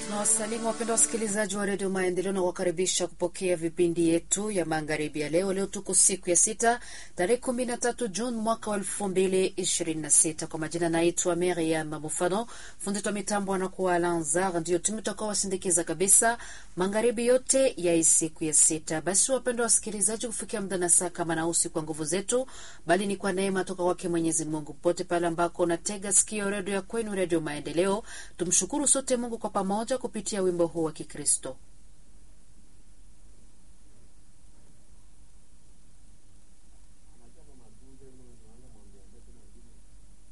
Tunawasalimu wapenda wasikilizaji wa redio Maendeleo na kuwakaribisha kupokea vipindi yetu ya magharibi ya leo. Leo tuko siku ya sita tarehe kumi na tatu Juni mwaka wa elfu mbili ishirini na sita. Kwa majina naitwa Miriam Mufano, fundi wa mitambo anakuwa Alanzar, ndio tumetaka wasindikiza kabisa magharibi yote ya siku ya sita. Basi wapenda wasikilizaji, kufikia muda na saa kama nausi kwa nguvu zetu, bali ni kwa neema toka kwake Mwenyezi Mungu. Pote pale ambako unatega sikio redio ya kwenu, redio Maendeleo, tumshukuru sote Mungu kwa pamoja kupitia wimbo huu wa Kikristo.